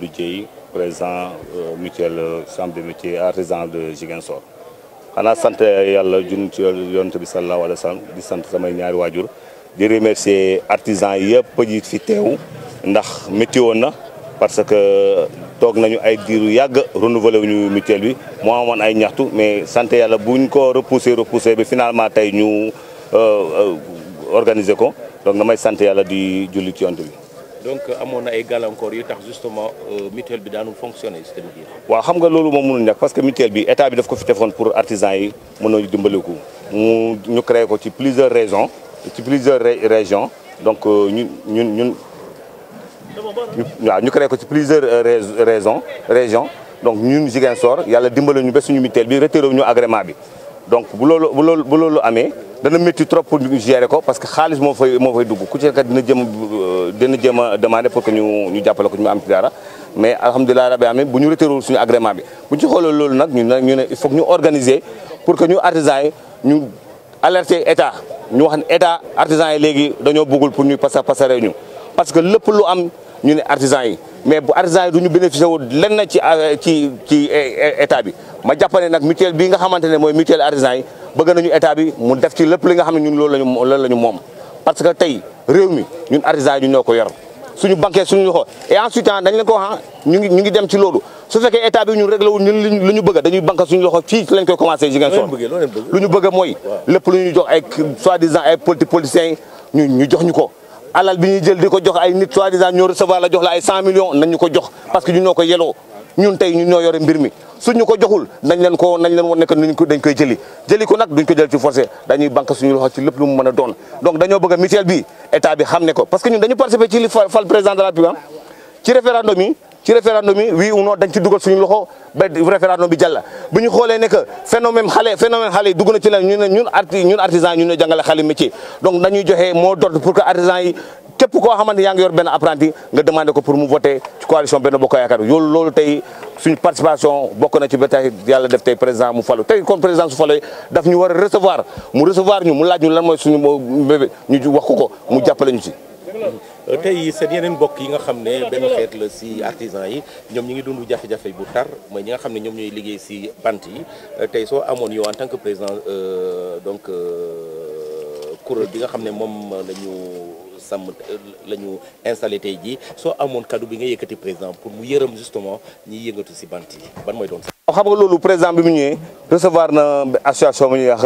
Dieye président mutuelle chambre de métiers artisan de Ziguinchor xanaa sant yàlla jun ci yonent bi sallallahu alayhi wa sallam di sant samay ñaari waajur di remercier artisan yëpp yi fi teew ndax métti woon na parce que toog nañu ay diiru yàgg renouvelé wuñu mutuelle bi moo amoon ay ñaxtu mais sant yàlla buñ ko repoussé repoussé bi finalement tey ñu organiser ko donc damay sant yàlla di julli ci yonent bi donc amoon na ay gàllankoor yu tax justement mutuelle bi daanul fonctionner système bi. waaw xam nga loolu moom mënul ñàkk parce que mutuelle bi état bi daf ko fi defoon pour artisans yi mën a dimbaliku mu ñu créé ko ci plusieurs raisons ci plusieurs régions donc ñun ñun ñun waaw ñu créé ko ci plusieurs raisons régions donc ñun Ziguinchor yàlla dimbali ñu ba suñu mutuelle bi retiré ñu agrément bi donc bu loolu bu loolu bu loolu amee dana métti trop pour ñu gérer ko parce que xaalis moo fay moo fay dugg ku ci nekk dina jëm dina jëm a demander pour que ñu ñu jàppale ko ñu am ci dara mais alhamdulilah rabbi amin bu ñu retiré suñu agrément bi bu ñu ci xoolee loolu nag ñu ne ñu ne il faut que ñu organiser pour que ñu artisans yi ñu alerter état ñu wax ne état artisans yi léegi dañoo bëggul pour ñu pasa pasare ñu parce que lépp lu am ñu ne artisans yi mais bu artisans yi du ñu bénéficié wu lenn ci ci ci état bi ma jàpp ne nag mutuelle bi nga xamante ne mooy mutuelle artisans yi bëgg nañu état bi mu def ci lépp li nga xam ne ñun loolu lañu loolu la ñu moom parce que tey réew mi ñun artisans yi ñun ñoo ko yor suñu banque suñu loxo et ensuite dañ leen ko wax ñu ngi ñu ngi dem ci loolu su fekkee état bi ñun réglé wul ñun lu ñu bëgg dañuy banque suñu loxo fii lañ koy commencé Ziguinchor lu ñu bëgg mooy lépp lu ñu jox ay soi-disant ay politi politiciens yi ñu ñu jox ñu ko alal bi ñuy jël di ko jox ay nit soi-disant ñoo recevoir la jox la ay 100 millions nañ ñu ko jox parce que ñun ñoo ko yeloo ñun tey ñun ñoo yore mbir mi suñu ko joxul nañ leen ko nañ leen woon nekk nuñ ko dañ koy jëli jëli ko nag duñ ko jël ci forcé dañuy banque suñu loxo ci lépp lu mu mën a doon donc dañoo bëgg a mutuelle bi état bi xam ne ko parce que ñun dañu participer ci li fal président de la République ci référendum yi ci référendum yi oui ou non dañ ci dugal suñu loxo ba référendum bi jàlla bu ñu xoolee ne que phénomène xale phénomène xale yi dugg na ci leen ñu ne ñun arti ñun artisan ñun ne jàngale xale métier donc dañuy joxe mot d'ordre pour que artisan yi képp koo xamante yaa ngi yor benn apprenti nga demandé ko pour mu voter ci coalition benn bokk yaakaar yoolu loolu tey suñu participation bokk na ci ba tey yàlla def tey président mu falu tey comme président su falu daf ñu war a recevoir mu recevoir ñu mu laaj ñu lan mooy suñu bébé ñu wax ko ko mu jàppale ñu ci tey seen yeneen mbokk yi nga xam ne benn xeet la si artisan yi ñoom ñi ngi dund jafe-jafe bu tar mooy ñi nga xam ne ñoom ñooy liggéey si bant yi tey soo amoon yow en tant que président donc kuréel bi nga xam ne moom la ñu sàmm la ñu installé tey jii soo amoon kaddu bi nga yëkkati président pour mu yërëm justement ñiy yëngatu si bant yi ban mooy doon sax. xam nga loolu président bi mu ñëwee recevoir na association bu ñuy wax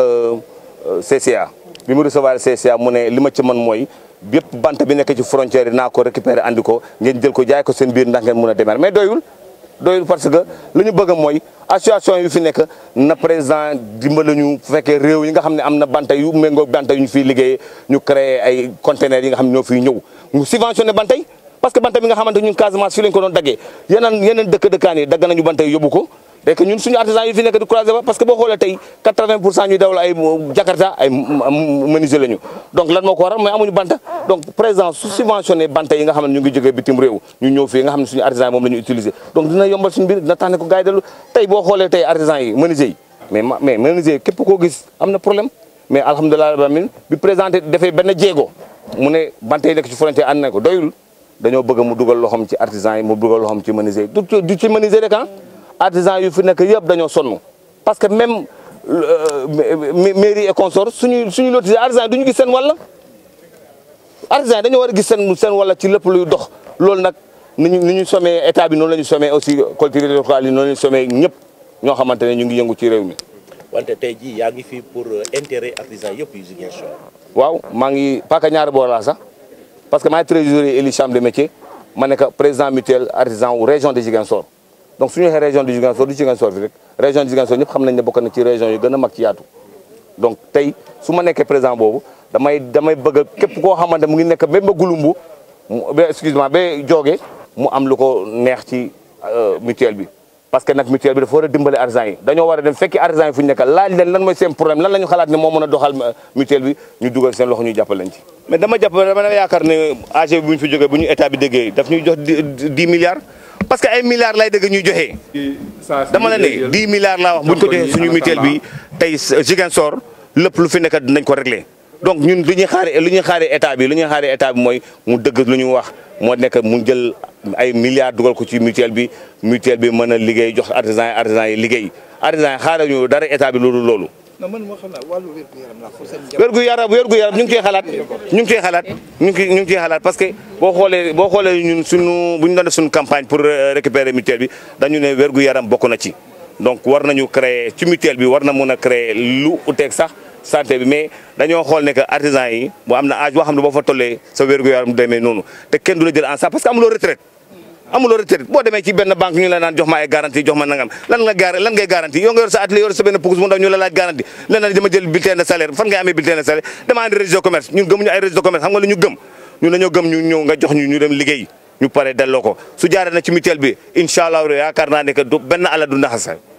CCA bi mu recevoir CCA mu ne li ma ci mën mooy. bépp bant bi nekk ci frontière yi naa ko récupérer andi ko ngeen jël ko jaay ko seen biir ndax ngeen mën a démarrer mais doyul doyul parce que li ñu bëgg mooy association yu fi nekk na président dimbali ñu bu fekkee réew yi nga xam ne am na banta yu méngoo banta yu ñu fiy liggéeyee ñu créer ay conteneurs yi nga xam ne ñoo fiy ñëw mu subventionné banta yi parce que banta bi nga xamante ñun Casamance fii lañ ko doon daggee yeneen yeneen dëkk dëkkaan yi dagg nañu banta yi yóbbu ko dek ñun suñu artisan yi fi nekk di croiser ba parce que boo xoolee tey 80 pour cent ñuy dawal ay Jakarta ay menuisier lañu donc lan moo ko waral mooy amuñu banta donc président su subventionné banta yi nga xam ne ñu ngi jógee bitim réew ñu ñëw fii nga xam ne suñu artisan yi moom la ñu utiliser donc dina yombal suñu mbir dina tax ne ko gars yi dellu tey boo xoolee tey artisan yi menuisier yi mais mais menuisier képp koo gis am na problème mais alhamdulilah rabbil alamin bi présenté dafay benn jéego mu ne banta yi nekk ci frontière ànd na ko doyul dañoo bëgg mu dugal loxoom ci artisan yi mu dugal loxoom ci menuisier yi du ci menuisier rek ah artisans yu fi nekk yëpp dañoo sonn parce que même mairie et consort suñu suñu lotise artisans yi du ñu gis seen wàll artisans yi dañoo war a gis seen seen wàll ci lépp luy dox loolu nag ni ñu ni ñu sommee état bi noonu la ñu sommee aussi collectivités locales yi noonu la ñu sommee ñëpp ñoo xamante ne ñu ngi yëngu ci réew mi. wante tey jii yaa ngi fi pour intérêt artisans yëpp yu Ziguinchor. waaw maa ngi paaka ñaari boor laa sax parce que maay trésorier élu chambre de métier ma nekk président mutuel artisan wu région de Ziguinchor. donc suñu waxee région de Ziguinchor du Ziguinchor bi rek région de Ziguinchor ñëpp xam nañ ne bokk na ci région yu gën a mag ci yaatu donc tey su ma nekkee président boobu damay damay bëgg képp koo xamante mu ngi nekk ba ba gulumbu ba excuse-moi ba jooge mu am lu ko neex ci mutuelle bi parce que nag mutuelle bi dafa war a dimbale artisans yi dañoo war a dem fekki artisans yi fu ñu nekk laaj leen lan mooy seen problème lan la ñu xalaat ne moo mën a doxal mutuelle bi ñu dugal seen loxo ñu jàppal leen ci mais dama jàpp dama yaakaar ne AG bi bu ñu fi jógee bu ñu état bi déggee daf ñuy jox 10 milliards parce que ay milliards lay dëgg ñuy joxe. dama la ne 10 milliards laa wax bu ñu ko joxee suñu mutuelle bi tey Ziguinchor lépp lu fi nekk dinañ ko régler donc ñun lu ñuy xaaree lu ñuy xaaree état bi lu ñuy xaaree état bi mooy mu dëgg lu ñu wax moo nekk mu jël ay milliards dugal ko ci mutuelle bi mutuelle bi mën a liggéey jox artisan yi artisan yi liggéey artisan yi xaaral ñu dara état bi loolu loolu. non man moo xam naa wàllu wér gu yaram la pour seen wérgu yaram wérgu yaram ñu ngi ciy xalaat ñu ngi ciy xalaat ñu ngi ñu ngi ciy xalaat parce que boo xoolee boo xoolee ñun suñu bu ñu doon def suñu campagne pour récupérer mutuelle bi dañu ne wérgu yaram bokk na ci donc war nañu créer ci mutuelle bi war na mun a créer lu uteeg sax santé bi mais dañoo xool ne que artisan yi bu am na âge boo xam ne boo fa tollee sa wérgu yaram demee noonu te kenn du la jël en charge parce que amuloo retraite amuloo retraite boo demee ci benn banque ñu la naan jox ma ay garantie jox ma nangam lan nga gar lan ngay garantie yow nga yor sa atelier yor sa benn pukus mu ndaw ñu la laaj garantie lan la dama jël bulletin de salaire fan ngay amee bulletin de salaire dama andi registre de commerce ñun gëmuñu ay registre de commerce xam nga lu ñu gëm ñun dañoo gëm ñu ñëw nga jox ñu ñu dem liggéey ñu pare delloo ko su jaaree na ci mutuelle bi incha allah yaakaar naa ne que du benn ala du naxasa